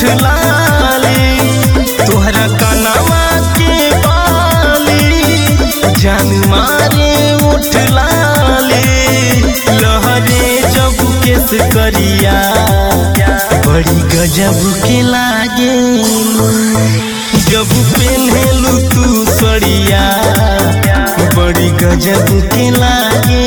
लाली तोहरा कनवा के बाली जान मारे उठ लाली लहरे जब केस करिया बड़ी गजब के लागे जब पेन्हेलू तू सड़िया बड़ी गजब के लागे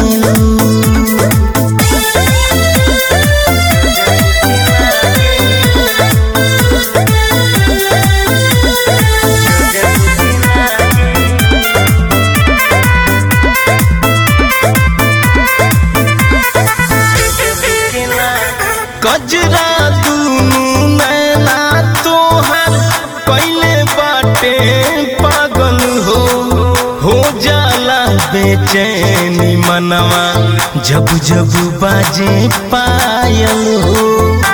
कजरा दुनू नैना तोहर कैले बाटे पागल हो हो जाला बेचैनी मनवा जब जब बाजे पायल हो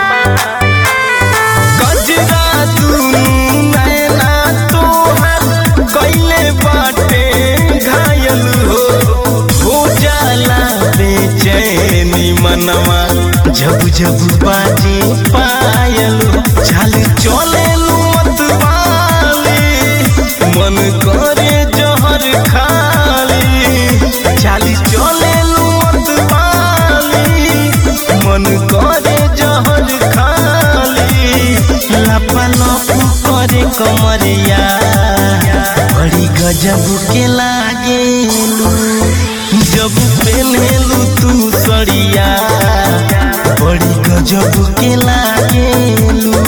कजरा दुनू नैना तोहर कैले बाटे घायल हो हो जाला बेचैनी मनवा जब जब बाजे पायल चाल चले मत वाले मन करे जहर खाली चाल चले मत वाले मन करे जहर खाली लपा लप करे कमरिया बड़ी गजब के लागे जब पेन्हेलू तू सड़िया बड़ी गजब के लागेलू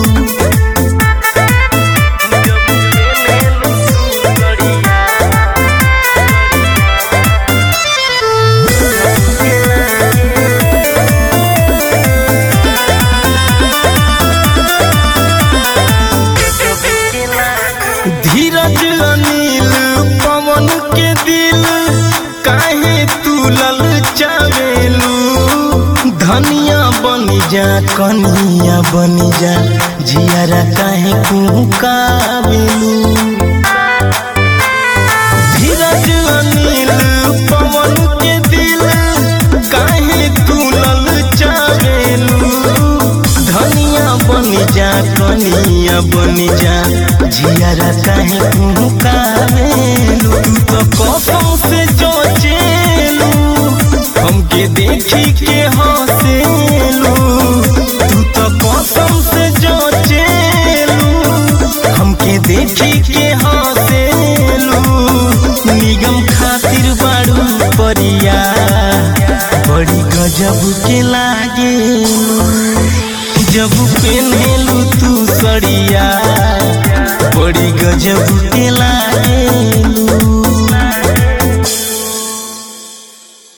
धीरज अनिल पवन के दिल काहे तू ललचावेलू धनिया बनी जा कनिया बनी जा जियारा काहे कुकावेलू धीरज अनिल पवन के दिल काहे तू ललचावेलू धनिया बनी जा कनिया बनी जा जियारा काहे कुकावेलू तू तो कसम से जो चेलू हमके देखी के हंसेलू तू तो कसम से जो चेलू हमके देखी के हंसेलू निगम खातिर बाड़ू परिया बड़ी गजब के लागेलू जब पेन्हेलू तू सड़िया बड़ी गजब के लागे